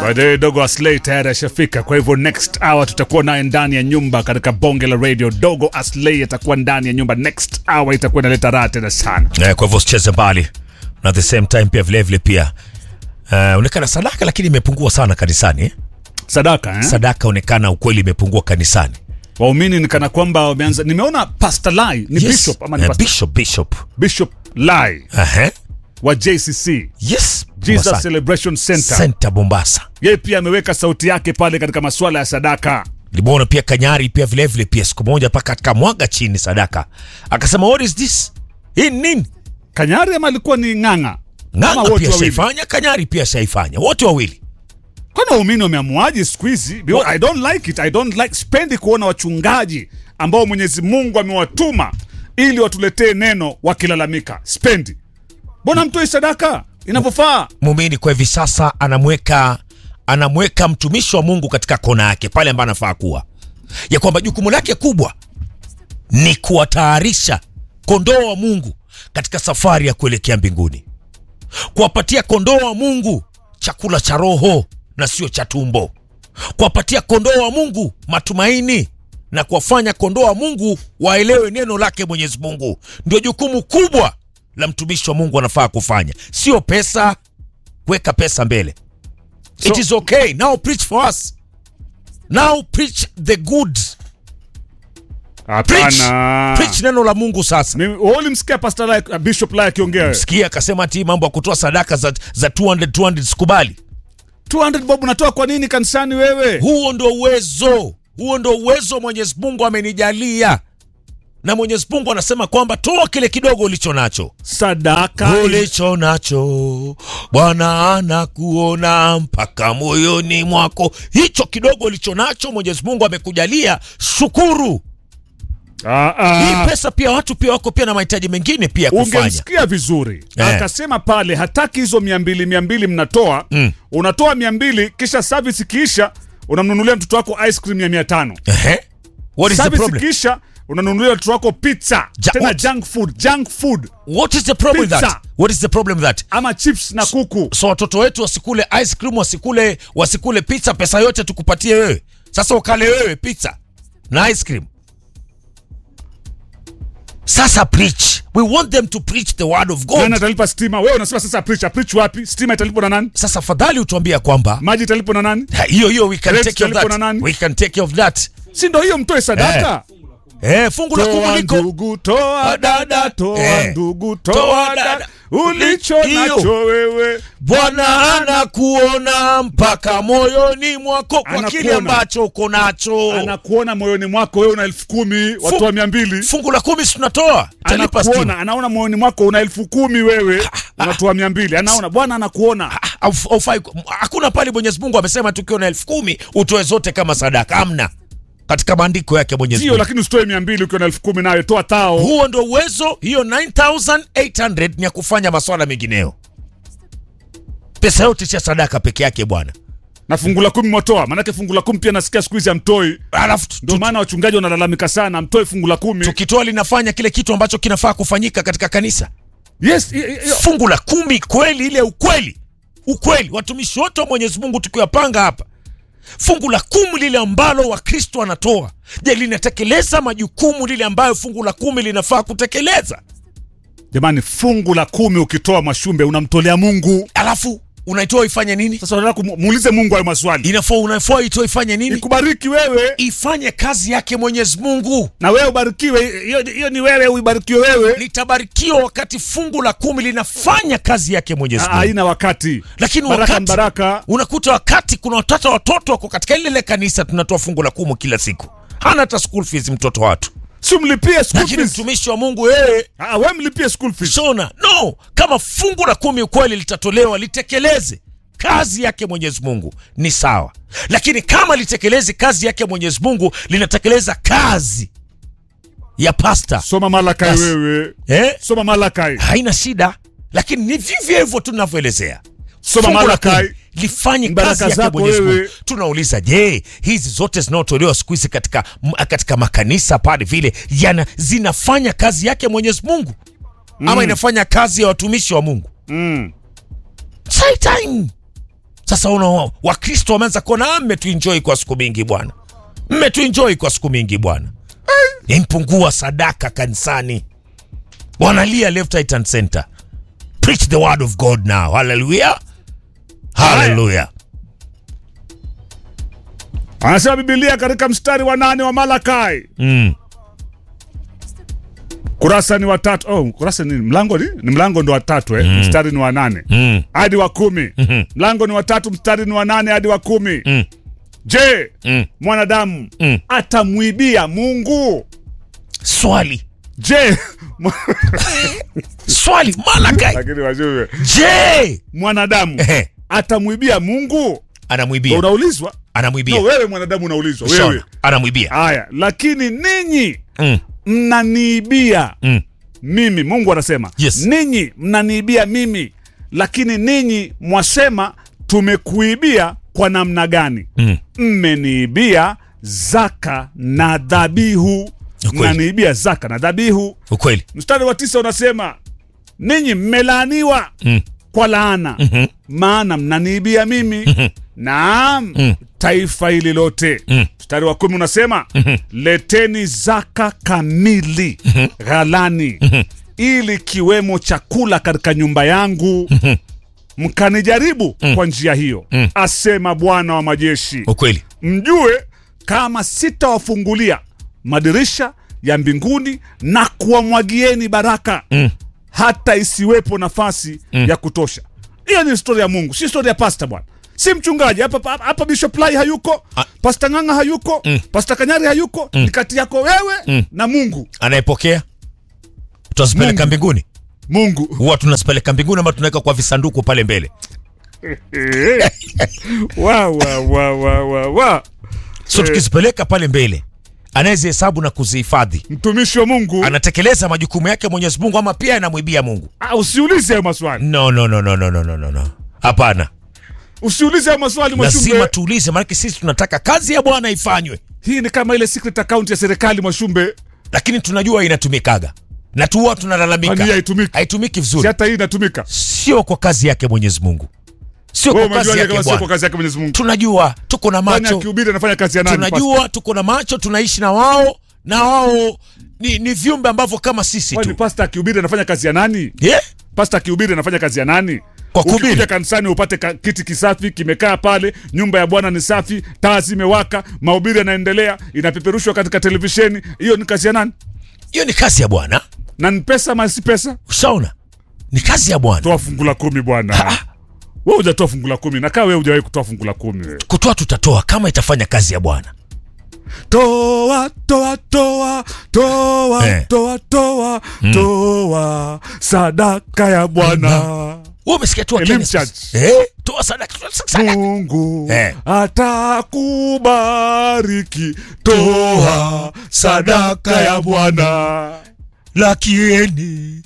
Baadaye Dogo Aslay tayari ashafika, kwa hivyo next hour tutakuwa naye ndani ya nyumba katika bonge la radio. Dogo Aslay atakuwa ndani ya nyumba next hour, itakuwa inaleta raha tena sana. Eh, kwa hivyo usicheze mbali na at the same time pia vile vile pia uh, onekana sadaka lakini imepungua sana kanisani eh? Sadaka eh? Sadaka onekana ukweli imepungua kanisani. Waumini ni kana kwamba wameanza. Nimeona Pastor Lai ni bishop ama ni Eh, pastor? bishop bishop. Bishop Lai Aha. wa JCC Yes. Jesus Mombasa. Celebration Center, Center Mombasa. yeye pia ameweka sauti yake pale katika masuala ya sadaka. Limuona pia Kanyari pia vile vile pia siku moja paka akamwaga chini sadaka. Akasema what is this? Hii ni nini? Kanyari ama alikuwa ni ng'ang'a? Ama Ng'ang'a wote pia wawili? shaifanya, Kanyari pia shaifanya. Wote wawili. Kwani waumini wameamuaje siku hizi? Because Wa- I don't like it. I don't like, spendi kuona wachungaji ambao Mwenyezi Mungu amewatuma ili watuletee neno wakilalamika. Spendi. Mbona mtoi sadaka inavyofaa? Muumini kwa hivi sasa anamweka anamweka mtumishi wa Mungu katika kona yake pale ambapo anafaa kuwa, ya kwamba jukumu lake kubwa ni kuwatayarisha kondoo wa Mungu katika safari ya kuelekea mbinguni, kuwapatia kondoo wa Mungu chakula cha roho na sio cha tumbo, kuwapatia kondoo wa Mungu matumaini na kuwafanya kondoo wa Mungu waelewe neno lake Mwenyezi Mungu. Ndio jukumu kubwa la mtumishi wa Mungu anafaa kufanya, sio pesa, kuweka pesa mbele. It So- is okay. Now preach for us. Now preach the good. Preach. Hapana. Preach neno la Mungu sasa. Mimi wewe ulimsikia Pastor Lai, uh, Bishop Lai akiongea wewe? Sikia akasema ati mambo ya kutoa sadaka za, za 200 200 sikubali. 200 bob unatoa kwa nini kanisani wewe? Huo ndio uwezo, huo ndio uwezo Mwenyezi Mungu amenijalia, na Mwenyezi Mungu anasema kwamba toa kile kidogo ulicho nacho, Sadaka ulicho nacho Bwana anakuona mpaka moyoni mwako. Hicho kidogo ulicho nacho Mwenyezi Mungu amekujalia, shukuru. Ah, Hii ah. pesa pia watu pia wako pia na mahitaji mengine pia kufanya. ungemsikia vizuri Eh. akasema pale hataki hizo mia mbili mia mbili mnatoa Mm. unatoa mia mbili kisha service ikiisha unamnunulia mtoto wako ice cream ya mia tano Ehe. What is the service problem? ikiisha unanunulia mtoto wako pizza Ja- tena what? junk food junk food What is the problem with that? Pizza. What is the problem with that? ama chips na kuku So watoto wetu wasikule ice cream, wasikule wasikule pizza, pesa yote tukupatie wewe. Sasa ukale wewe pizza na ice cream. Sasa preach. We want them to preach the word of nani God. atalipa stima wewe unasema sasa preach preach wapi stima italipwa na nani Sasa fadhali utuambia kwamba maji italipwa na nani ha, hiyo hiyo we can Rent take care of italipwa na that. nani? We can take care of that. si ndo hiyo mtoe sadaka Eh, fungu la toa kumuliko ndugu toa dada toa Eh. ndugu Toa toa dada. dada ulicho Hiyo. nacho wewe Bwana anakuona mpaka moyoni mwako kwa kile Anakuona. ambacho uko nacho. anakuona moyoni mwako wewe una elfu kumi watoa mia mbili Fungu la kumi si tunatoa, italipa anakuona stima. anaona moyoni mwako una elfu kumi wewe unatoa mia mbili anaona bwana anakuona Auf- haufai ku- hakuna pale Mwenyezi Mungu amesema tukiwa na elfu kumi utoe zote kama sadaka, amna katika maandiko yake Mwenyezi sio Mungu. lakini usitoe mia mbili ukiwa na elfu kumi nayo toa tao Huo ndio uwezo. Hiyo 9800 ni ya kufanya maswala mengineyo. Pesa yote cha sadaka peke yake bwana, na fungu la kumi mwatoa maanake fungu la kumi pia nasikia siku hizi amtoi alafu tu- ndio maana wachungaji wanalalamika sana amtoe fungu la kumi tukitoa linafanya kile kitu ambacho kinafaa kufanyika katika kanisa. yes i- i- i- Fungu la kumi kweli, ile ukweli, ukweli, watumishi wote wa Mwenyezi Mungu tukiwapanga hapa, fungu la kumi lile ambalo Wakristo wanatoa, je, linatekeleza majukumu lile ambayo fungu la kumi linafaa kutekeleza? jamani fungu la kumi ukitoa mashumbe unamtolea mungu Alafu unaitoa ifanye nini? sasa unataka kumuulize mungu hayo maswali Inafaa unafaa itoa ifanye nini? ikubariki wewe Ifanye kazi yake Mwenyezi Mungu. na wewe ubarikiwe hiyo hiyo ni wewe uibarikiwe wewe Litabarikiwa wakati fungu la kumi linafanya kazi yake Mwenyezi Ah, Mungu. haina wakati Lakini baraka wakati baraka unakuta wakati kuna watoto watoto wako katika lile kanisa tunatoa fungu la kumi kila siku, hana hata school fees mtoto watu, si mlipie school lakini fees mtumishi wa Mungu yeye ah wewe mlipie school fees shona no. Kama fungu la kumi ukweli litatolewa, litekeleze kazi yake Mwenyezi Mungu ni sawa, lakini kama litekeleze kazi yake Mwenyezi Mungu, linatekeleza kazi ya pasta soma malakai Yes. wewe eh? soma malakai haina shida, lakini ni vivyo hivyo tu tunavyoelezea. Soma Fungu la Malakai. kumi lifanye Baraka kazi yake zako Mwenyezi Mungu. wewe. Tunauliza, je, hizi zote zinaotolewa siku hizi katika, m- katika makanisa pale vile yana zinafanya kazi yake Mwenyezi Mungu ama inafanya kazi ya watumishi wa Mungu? mm. Sai time sasa una wakristo wameanza kuona "Ah, mmetuenjoy kwa siku mingi bwana mmetuenjoy kwa siku mingi bwana impungua sadaka kanisani wanalia left right and center preach the word of god now hallelujah hallelujah anasema bibilia katika mstari wa nane wa malakai mm. kurasa ni watatu oh, kurasa ni mlango ni, ni mlango ndo watatu eh? mstari ni wa nane Mm. hadi wa kumi mlango ni watatu mstari ni wa nane hadi wa kumi Mm. je Mm. mwanadamu Mm. atamwibia mungu swali je swali malakai lakini wajue je mwanadamu Ehe. atamwibia mungu anamwibia unaulizwa anamwibia no, wewe mwanadamu unaulizwa wewe Shona, anamwibia haya lakini ninyi mm. mnaniibia Mm. mimi mungu anasema Yes. ninyi mnaniibia mimi lakini ninyi mwasema tumekuibia kwa namna gani Mm. mmeniibia zaka na dhabihu Ukweli. mnaniibia zaka na dhabihu ukweli mstari wa tisa unasema ninyi mmelaaniwa mm. kwa laana Mhm. maana mnaniibia mimi naam Mm. taifa hili lote Mm. mstari wa kumi unasema leteni zaka kamili ghalani ili kiwemo chakula katika nyumba yangu mkanijaribu kwa njia hiyo asema bwana wa majeshi ukweli mjue kama sitawafungulia madirisha ya mbinguni na kuwamwagieni baraka Mm. hata isiwepo nafasi ya kutosha hiyo ni stori ya mungu si stori ya pasta bwana si mchungaji hapa hapa- hapa bishop lai hayuko Ah. pasta ng'anga hayuko pasta kanyari hayuko ni kati yako wewe na mungu anayepokea tunazipeleka Mungu. mbinguni mungu huwa tunazipeleka mbinguni ama tunaweka kwa visanduku pale mbele Eh. wa, wa, wa, wa, wa, wa. so tukizipeleka pale mbele anayezihesabu na kuzihifadhi mtumishi wa mungu anatekeleza majukumu yake mwenyezi mungu ama pia anamwibia mungu Ah, usiulize hayo maswali no no no no no no no no no hapana usiulize hayo maswali lazima mwashumbe tuulize maanake sisi tunataka kazi ya bwana ifanywe hii ni kama ile secret account ya serikali mwashumbe lakini tunajua inatumikaga na tu huwa kwani hii tunalalamika haitumiki haitumiki si vizuri hata hii inatumika sio kwa kazi yake mwenyezi mungu sio wewe kwa kazi umejuaje yake kama sio kwa bwana kazi yake mwenyezi mungu tunajua tuko na kwani macho akihubiri anafanya kazi ya nani tunajua tuko na macho tunaishi na wao na wao ni, ni viumbe ambavyo kama sisi kwani tu pasta akihubiri anafanya kazi ya nani yeah? pasta akihubiri anafanya kazi ya nani Kwa kuhubiri. Ukikuja kanisani upate ka, kiti kisafi kimekaa pale nyumba ya bwana ni safi taa zimewaka mahubiri yanaendelea inapeperushwa katika televisheni hiyo ni kazi ya nani hiyo ni kazi ya bwana na ni pesa ama si pesa ushaona ni kazi ya bwana toa fungu la kumi bwana wewe hujatoa fungu la kumi nakaa wewe hujawahi kutoa fungu la kumi wewe kutoa tutatoa kama itafanya kazi ya bwana toa toa toa toa Eh. toa toa toa sadaka ya bwana wewe umesikia tu Elim Wakenya Church. sasa. eh, toa sadaka toa sadaka mungu Eh. atakubariki toa sadaka ya bwana lakini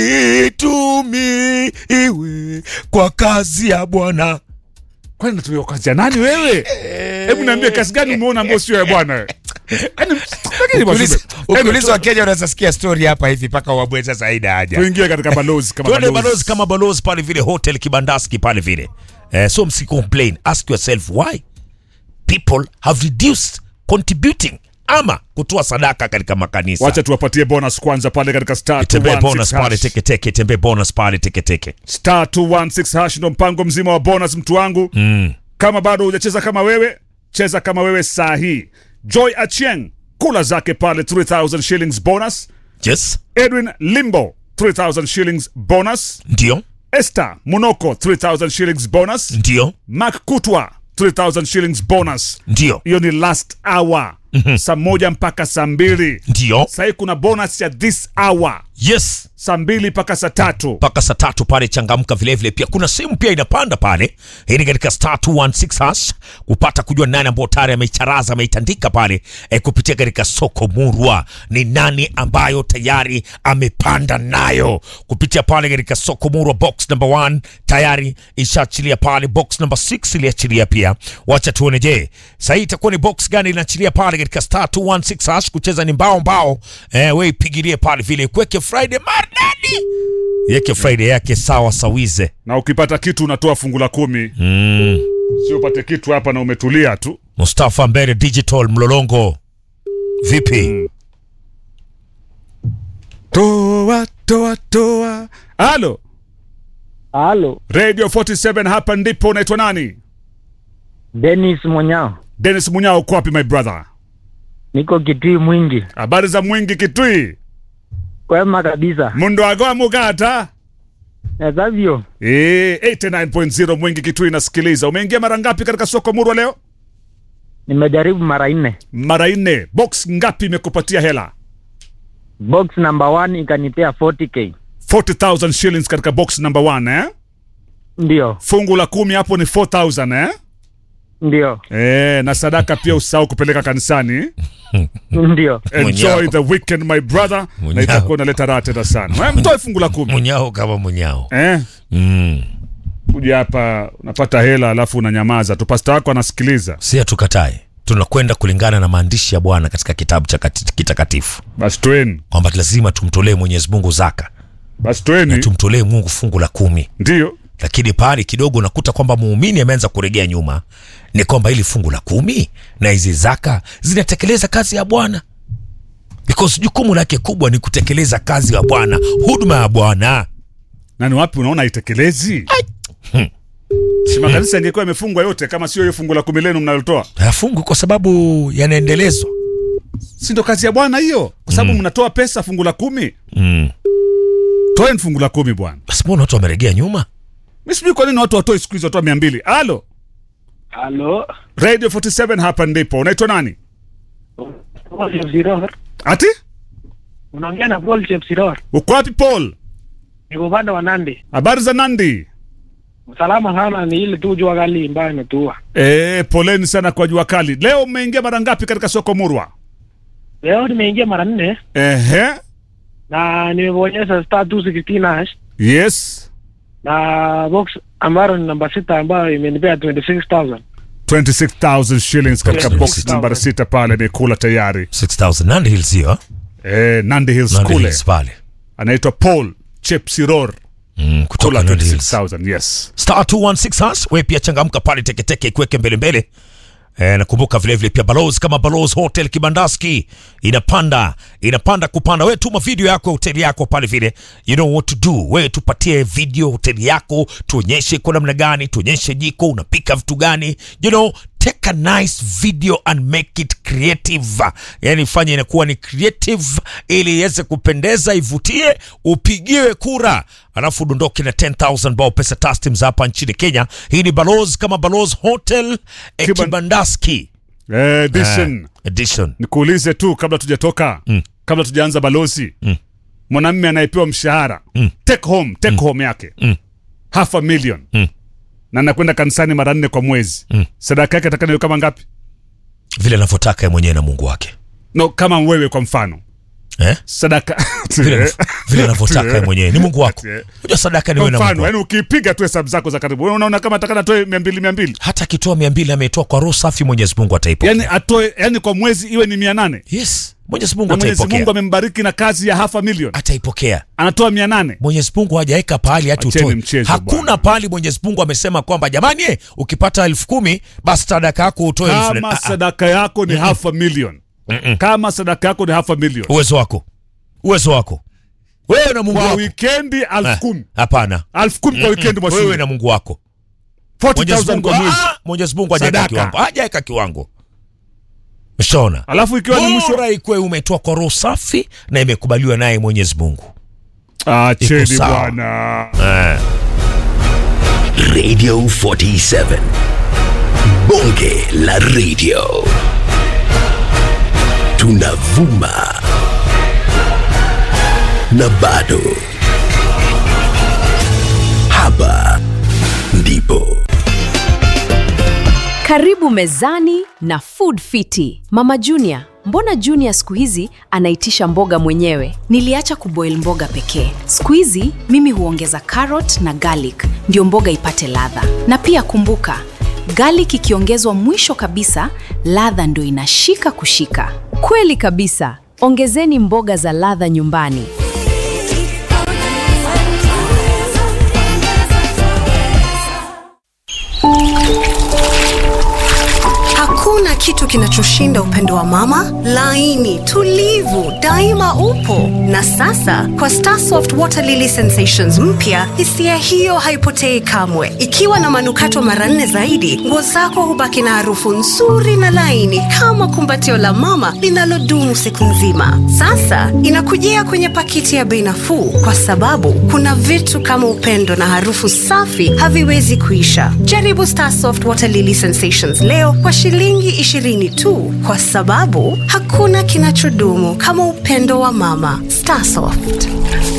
itumiiwe kwa kazi ya bwana kwani natumia kazi ya nani wewe hebu niambie kazi gani umeona ambayo sio ya bwana wewe? Yaani, lakini basi, ukiuliza wakenya unaweza sikia story hapa hivi mpaka wabwe sasa haina haja tuingie katika balozi kama tuende balozi. balozi kama balozi pale vile hotel kibandaski pale vile eh, so msi complain ask yourself why people have reduced contributing ama kutoa sadaka katika makanisa wacha tuwapatie bonus kwanza pale katika star tembee 216 bonus pale hash. teketeke tembee bonus pale teketeke star 216 hash ndo mpango mzima wa bonus mtu wangu mm. kama bado hujacheza kama wewe cheza kama wewe saa hii joy achieng kula zake pale 3000 shillings bonus yes edwin limbo 3000 shillings bonus ndio esther munoko 3000 shillings bonus ndio mak kutwa 3000 shillings bonus ndio hiyo ni last hour saa moja mpaka saa mbili ndio sahii kuna bonus ya this hour yes saa mbili mpaka saa tatu mpaka saa tatu pale changamka vilevile pia kuna simu pia inapanda pale hii ni katika star 216 hash kupata kujua nani ambao tayari ameicharaza ameitandika pale e, kupitia katika soko murwa ni nani ambayo tayari amepanda nayo kupitia pale katika soko murwa box number 1 tayari ishaachilia pale box number 6 iliachilia pia wacha tuone je sahii itakuwa ni box gani inaachilia pale katika star 216 hash kucheza ni mbao mbao eh, we ipigilie pale vile kuweke friday maridadi yeke friday yake sawa sawize na ukipata kitu unatoa fungu la kumi mm. sio upate kitu hapa na umetulia tu mustafa mbere digital mlolongo vipi toa toa toa halo Halo, radio 47 hapa ndipo unaitwa nani Dennis Monyao, denis munyao uko wapi my brother niko Kitui Mwingi. habari za mwingi kitui Kwema kabisa. mundu agoa mugata Ezavyo, Eh, 89.0 mwingi kitui nasikiliza umeingia mara ngapi katika soko murwa leo nimejaribu mara nne. mara nne box ngapi imekupatia hela Box number one ikanipea 40k. 40000 shillings katika box number one, eh? Ndio, fungu la kumi hapo ni 4000 eh? ndio, Eh, na sadaka pia usahau kupeleka kanisani ndio. enjoy Munyao. the weekend my brother na Munyao. itakuwa unaleta raha tena sana Eh, mtoe fungu la kumi munyao kama munyao eh? mm. kuja hapa unapata hela alafu unanyamaza tu pasta wako anasikiliza si hatukatae tunakwenda kulingana na maandishi ya bwana katika kitabu cha kati- kitakatifu basi tweni kwamba lazima tumtolee mwenyezi mungu zaka basi na tweni tumtolee mungu fungu la kumi ndio lakini pale kidogo unakuta kwamba muumini ameanza kuregea nyuma ni kwamba hili fungu la kumi na hizi zaka zinatekeleza kazi ya bwana because jukumu lake kubwa ni kutekeleza kazi ya bwana huduma ya bwana na ni wapi unaona haitekelezi si makanisa yangekuwa yamefungwa yote kama sio hiyo fungu la kumi lenu mnalotoa hayafungu kwa sababu yanaendelezwa si ndo kazi ya bwana hiyo kwa sababu mnatoa pesa fungu la kumi mm. toeni fungu la kumi bwana basi mbona watu wameregea nyuma mi sijui kwa nini watu watoe siku hizi watoa mia mbili halo Halo, radio 47 hapa ndipo unaitwa nani Paul Chepsiror. ati Unaongea na Paul Chepsiror. uko wapi paul Niko upande wa Nandi. habari za nandi Salama sana ni ile tu jua kali ambayo imetua. e, poleni sana kwa jua kali leo mmeingia mara ngapi katika soko murwa Leo nimeingia mara nne ehe na nimebonyeza star 216 hash yes na box ambayo ni namba sita ambayo imenipea 26000. 26000 shillings katika Yes, box 26,000. nambari sita pale imekula tayari 6000 Nandi Hills hiyo e, nandi hills Nandi kule Hills pale anaitwa paul chepsiror mm, kutoka kula Nandi Hills 26000 yes star 216 hash we pia changamka pale teketeke ikweke mbele mbele E, nakumbuka vilevile pia balozi kama balozi hotel kibandaski inapanda inapanda kupanda we tuma video yako ya hoteli yako pale vile you know what to do we tupatie video hoteli yako tuonyeshe kwa namna gani tuonyeshe jiko unapika vitu gani you know take a nice video and make it creative yani fanya inakuwa ni creative ili iweze kupendeza ivutie upigiwe kura alafu udondoke na 10000 bao pesa tastim za hapa nchini kenya hii ni balozi kama balozi hotel eh, Kiban- kibandaski Eh, edition edition nikuulize tu kabla tujatoka mm. kabla tujaanza balozi mm. mwanamme anayepewa mshahara mm. take home take home yake Mm. half a million Mm. na anakwenda kanisani mara nne kwa mwezi Mm. sadaka yake atakana kama ngapi vile anavyotaka yeye mwenyewe na mungu wake no kama wewe kwa mfano eh? sadaka vile vile anavyotaka yeye mwenyewe ni mungu wako Eh. unajua sadaka ni kwa wewe na mungu mfano wako. yani ukipiga tu hesabu zako za karibu wewe unaona kama atakana atoe mia mbili mia mbili hata akitoa mia mbili ametoa kwa roho safi mwenyezi mungu ataipokea yani atoe yani kwa mwezi iwe ni mia nane yes mwenyezi mungu na mwenyezi ataipokea mungu amembariki na kazi ya half a million ataipokea anatoa mia nane mwenyezi mungu hajaweka pahali hati Acheni utoe mchezo hakuna bwana. pahali mwenyezi mungu amesema kwamba jamani eh, ukipata elfu kumi basi sadaka yako utoe elfu nne. kama Ah, ah, sadaka yako ni half a million kama sadaka yako ni half a million uwezo wako uwezo wako wewe na mungu kwa wako wikendi Ah, elfu kumi hapana elfu kumi kwa wikendi wewe mwashule na mungu wako Mwenyezi 40000 Mungu, kwa mwezi ah, Mwenyezi Mungu hajaweka Sadaka. kiwango hajaweka kiwango mshaona alafu ikiwa ni mwisho bora ikwe umetoa kwa roho safi na imekubaliwa naye mwenyezi mungu acheni Iko sawa. bwana Radio 47. Bonge la radio. Tunavuma. Na bado. Hapa ndipo. Karibu mezani na Food Fiti. Mama Junior, mbona Junior siku hizi anaitisha mboga mwenyewe? Niliacha kuboil mboga pekee. Siku hizi mimi huongeza carrot na garlic ndio mboga ipate ladha. Na pia kumbuka, Garlic ikiongezwa mwisho kabisa, ladha ndo inashika kushika. Kweli kabisa. Ongezeni mboga za ladha nyumbani. Hakuna kitu kinachoshinda upendo wa mama, laini, tulivu, daima upo. Na sasa kwa Starsoft Water Lily Sensations mpya, hisia hiyo haipotei kamwe. Ikiwa na manukato mara nne zaidi, nguo zako hubaki na harufu nzuri na laini kama kumbatio la mama linalodumu siku nzima. Sasa inakujia kwenye pakiti ya bei nafuu, kwa sababu kuna vitu kama upendo na harufu safi haviwezi kuisha. Jaribu Starsoft Water Lily Sensations leo kwa shilingi 20 tu, kwa sababu hakuna kinachodumu kama upendo wa mama. Starsoft.